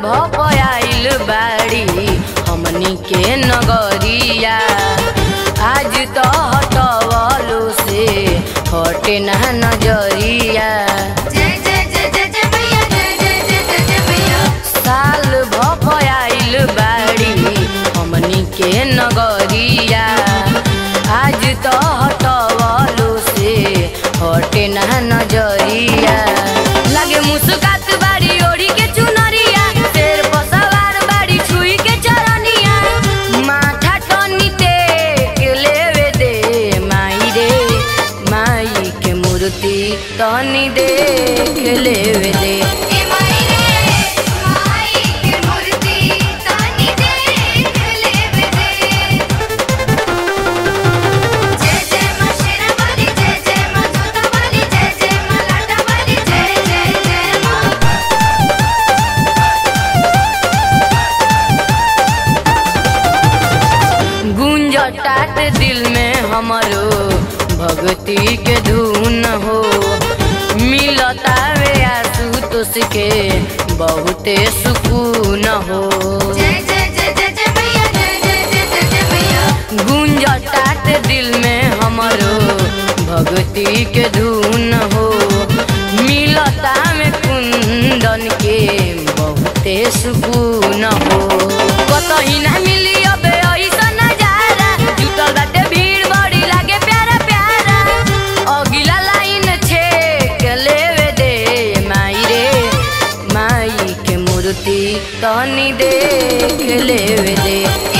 भपयाइल बाड़ी हमनी के नगरिया आज तो हटवलो से हटे ना नजरिया जय जय जय जय जय मैया जय जय जय जय जय मैया साल भपयाइल बाड़ी हमनी के नगरिया आज तो हटवलो से हटे ना नजरिया लागे मुस्कात बाड़ी ओढ़ी के चुनरिया शेर पर सवार बाड़ी छुई के चरनिया माथा टनी टेक लेवे दे माई रे माई के मूर्ति तनी देख लेवे दे ए माई रे माई के मूर्ति तानी देख लेवे दे जय जय मां शेरा वाली जय जय मां जोता वाली जय जय मां लाटा वाली जय जय जय मां गुंजटाट दिल में हमरो भक्ति के धुन हो मिलता वे आशुतोष के बहुते सुकून हो जय जय जय जय जय मैया जय जय जय जय जय मैया गुंजटाट दिल में हमरो भक्ति के धुन हो मिलता में कुंदन के बहुते सुकून हो कतही ना मिली अब ऐसा नजारा जुटल बाटे भीड़ बड़ी लागे प्यारा प्यारा अगिला लाइन छेक लेवे दे माई रे माई के मूर्ति तनी देख लेवे दे